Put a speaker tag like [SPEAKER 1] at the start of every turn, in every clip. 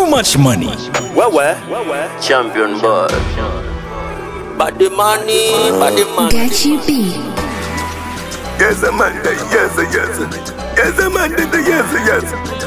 [SPEAKER 1] much money.
[SPEAKER 2] Wewe
[SPEAKER 3] Champion boy.
[SPEAKER 2] body money, body money.
[SPEAKER 4] Gachi B.
[SPEAKER 5] Yes, Amanda. Yes, yes. Yes, Amanda. Yes, yes.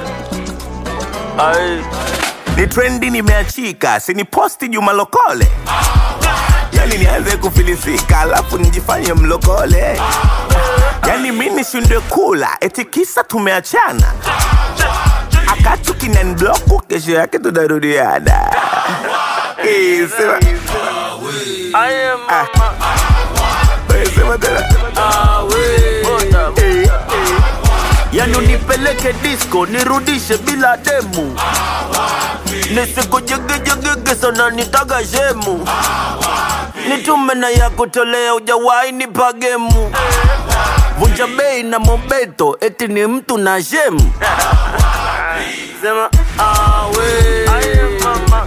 [SPEAKER 3] Ai,
[SPEAKER 5] Ni trendi nimeachika, sini posti Juma Lokole. Yani nianze kufilisika, alafu nijifanye mlokole. Yani mi nishindwe kula, eti kisa tumeachana. Akatu kinanibloku, kesho yake tunarudiana. Eh, sema,
[SPEAKER 3] I am
[SPEAKER 5] Ah.
[SPEAKER 3] mama.
[SPEAKER 5] eh, sema tena.
[SPEAKER 3] Awe. Bota.
[SPEAKER 5] Eh,
[SPEAKER 3] Yani unipeleke disco nirudishe bila demu nisikujigijigigi sana nitaga shemu nitume na ya kutolea ujawahi nipa gemu vunja bei na mobeto eti ni mtu na shemu sema awe mama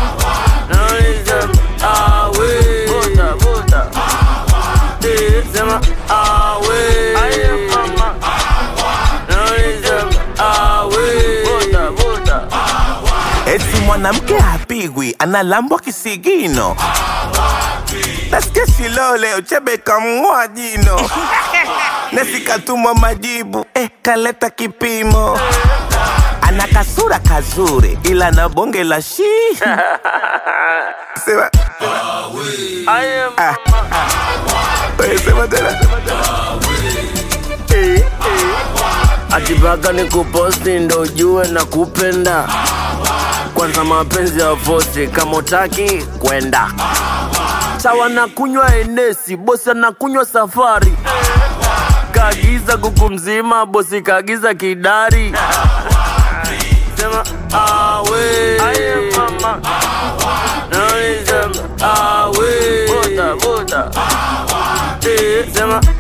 [SPEAKER 3] awe bota bota Eh, sema awe mama
[SPEAKER 5] eti mwanamke hapigwi, analambwa kisigino. Nasikia Shilole Uchebe kamng'oa jino, nasikatumwa majibu eh, kaleta kipimo. Ana kasura kazuri, ila na bonge la shi sema, ah, eh, sema tena eh, eh.
[SPEAKER 3] atipaka ni kuposti ndo ujue na kupenda kwanza mapenzi ya fosi kama utaki kwenda sawa na kunywa enesi bosi anakunywa safari kaagiza kuku mzima bosi kaagiza kidari sema awe mama awe bota bota Eh, sema